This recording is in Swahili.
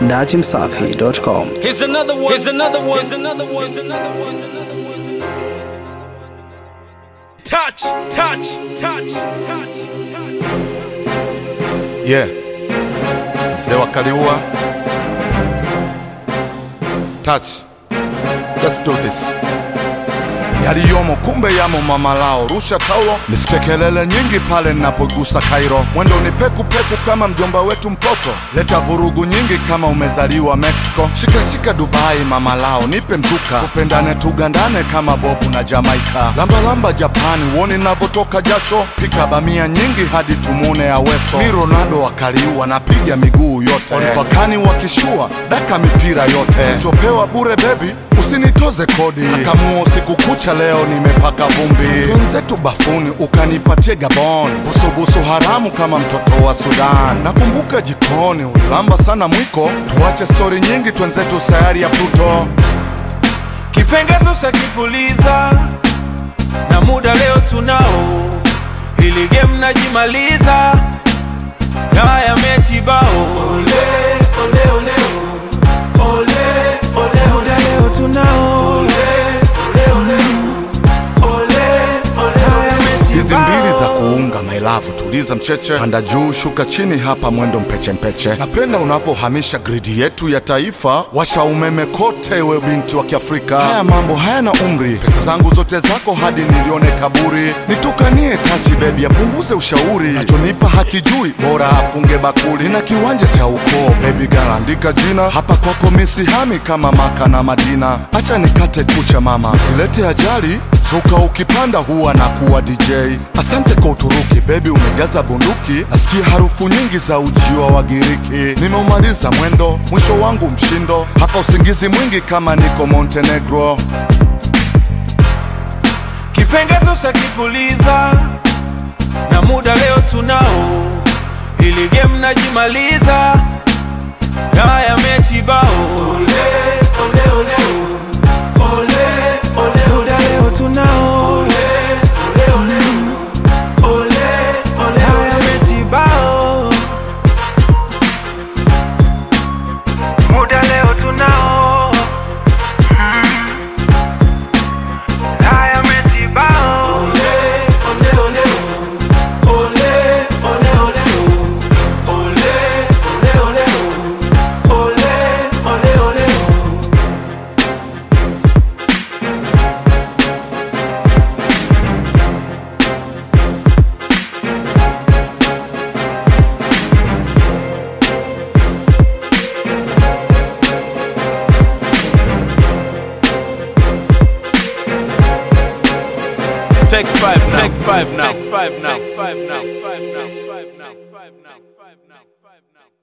dachimsafi.com. Here's another one. Here's another one. Here's another one. Here's another one. Here's another one. Touch, touch, touch, touch, touch. Yeah. Mzee wa Kaliua. Touch. Let's do this. Yaliyomo kumbe yamo mama lao, rusha taulo nisike kelele nyingi pale ninapogusa Kairo. Mwendo ni peku peku kama mjomba wetu mpoto, leta vurugu nyingi kama umezaliwa Mexico. Shika shika Dubai mama lao, nipe mzuka, tupendane tugandane kama Bobu na Jamaica. Lamba lamba Japani, uone navyotoka jasho, pika bamia nyingi hadi tumune Aweso. Mi Ronaldo wakaliua, napiga miguu yote, walipakani wakishua, daka mipira yote, chopewa bure bebi usinitoze kodi akamuo siku kucha leo nimepaka vumbi twenzetu bafuni ukanipatie gabon busubusu haramu kama mtoto wa sudan nakumbuka jikoni ulilamba sana mwiko tuache stori nyingi twenzetu sayari ya pluto kipengezo shakipuliza na muda leo tunao, hili game najimaliza, haya mechi bao. Ole, ole, ole, ole, ole, ole, leo tunao. Ole, ole, ole, ole, ole, haya mechi hizi bao. mbili za kuunga mailavu tuliza mcheche panda juu shuka chini hapa mwendo mpeche mpeche napenda unavyohamisha gridi yetu ya taifa washa umeme kote we binti wa kiafrika haya mambo hayana umri pesa zangu zote zako hadi nilione kaburi nitukanie tachi bebi apunguze ushauri nachonipa hakijui bora afunge bakuli nina kiwanja cha ukoo bebi galaandika jina hapa kwako misihami kama maka na madina acha nikate kucha mama silete ajali Zuka ukipanda huwa na kuwa DJ. Asante kwa Uturuki, bebi umejaza bunduki. Nasikia harufu nyingi za ujio wa Wagiriki. Nimeumaliza mwendo, mwisho wangu mshindo. Hapa usingizi mwingi kama niko Montenegro. kipengezo shakipuliza na muda leo tunao, hili game najimaliza, haya mechi bao. Ole, ole, ole, ole, ole, ole, leo tunao. Ole, ole, ole, ole, ole, haya mechi bao. Muda leo tunao. Haya mechi bao. Ole, ole, ole, ole, ole, ole, ole, ole, ole, ole, ole, ole. Take five now. Take five now. Take five now. Take five now. Take five now. Take five now. Take five now. Take five now.